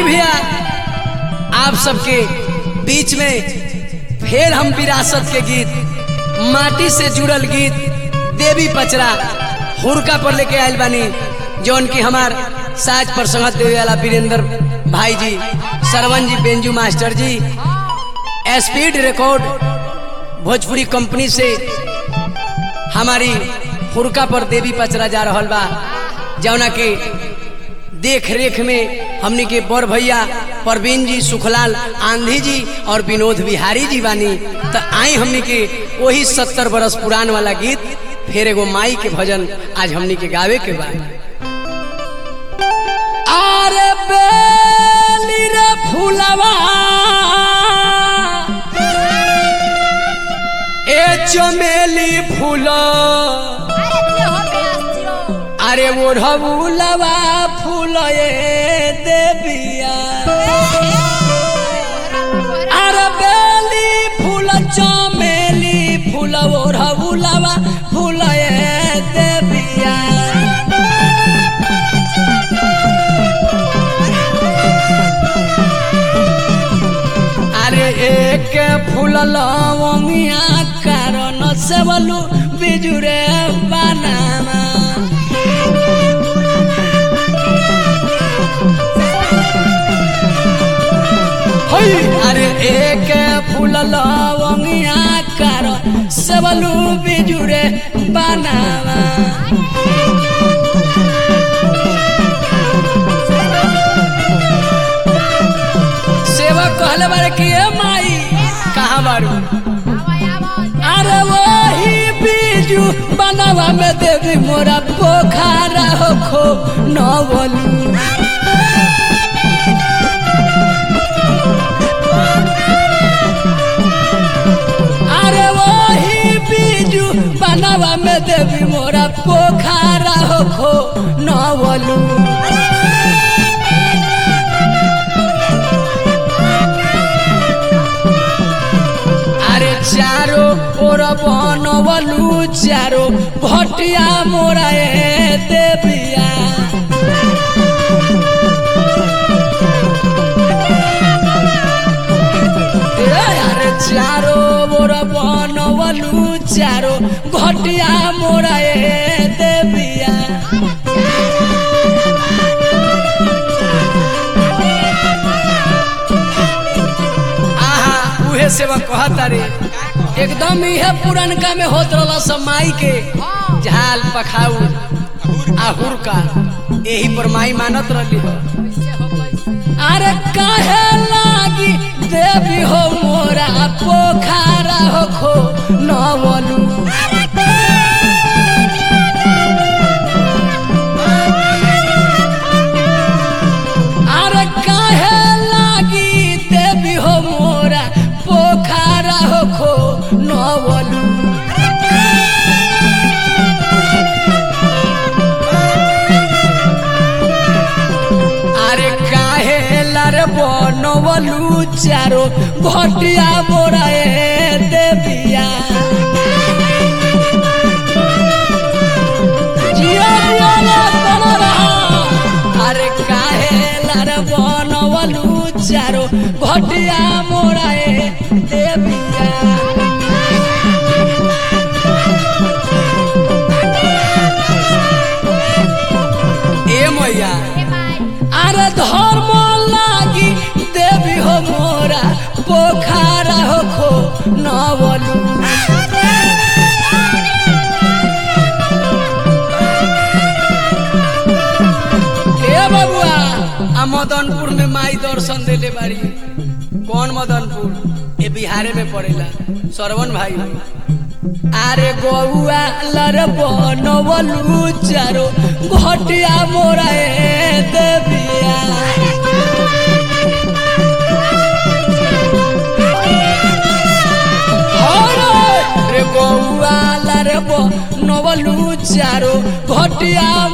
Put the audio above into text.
आई भैया आप सबके बीच में फिर हम विरासत के गीत माटी से जुड़ल गीत देवी पचरा हुरका पर लेके आयल बानी जौन की हमार साज पर संगत देवे वाला वीरेंद्र भाई जी सरवन जी बेंजू मास्टर जी स्पीड रिकॉर्ड भोजपुरी कंपनी से हमारी हुरका पर देवी पचरा जा रहल बा जौना के देख रेख में हमनी के बड़ भैया परवीन जी सुखलाल आंधी जी और विनोद बिहारी जी बानी तो आई हमनी के वही सत्तर बरस पुरान वाला गीत फिर एगो माई के भजन आज हमनी के गावे के बा अरे बेली रे फूलवा ए चमेली फूला अरे ओढ़बुलवा फूल देविया अरे बेली फूल चमेली फूल ओढ़बुलवा फूल देविया अरे एक फूल लवंगिया कारण से बोलू बिजुरे बनाना होई अरे एक फूल लवंगिया कर सबलू बिजुरे बनावा सेवा कहले बारे कि ए माई कहाँ बारू अरे वही बीजू बनावा में देवी मोरा पोखरा हो खो न बोलू अरे वही बीजू बनावा में देवी मोरा पोखरा हो खो न बोलू अरे चारो ओर बनवलू चारो भटिया मोरा ए देविया अरे चारो मोर बनवलू चारो घटिया मोरा ए देविया आहा उहे सेवा कहता रे एकदम इहे पुरनका में होत रहला सब माई के झाल पखाऊ आहुर का यही पर माई मानत रहली हो अरे काहे लागी देवी हो मोरा पोखरा हो खो न बोलू अरे काहे लागी देवी हो मोरा पोखरा हो खो न बोलू अरे काहे लर बनवलू चारो घटिया मोरा ए देविया जिया जिया रे तोरा रहा। अरे काहे लर बनवलू चारो घटिया मोरा ए देविया ए मैया अरे धर्म लागी देवी हो मोरा पोखरा हो खो न बोलू ए बबुआ आ मदनपुर में माई दर्शन देले बारी कौन मदनपुर ये बिहारे में पड़ेला सरवन भाई अरे गौआ लर बनवलू चारो घटिया मोरा ए देविया रे गौआ लर बनवलू चारो घटिया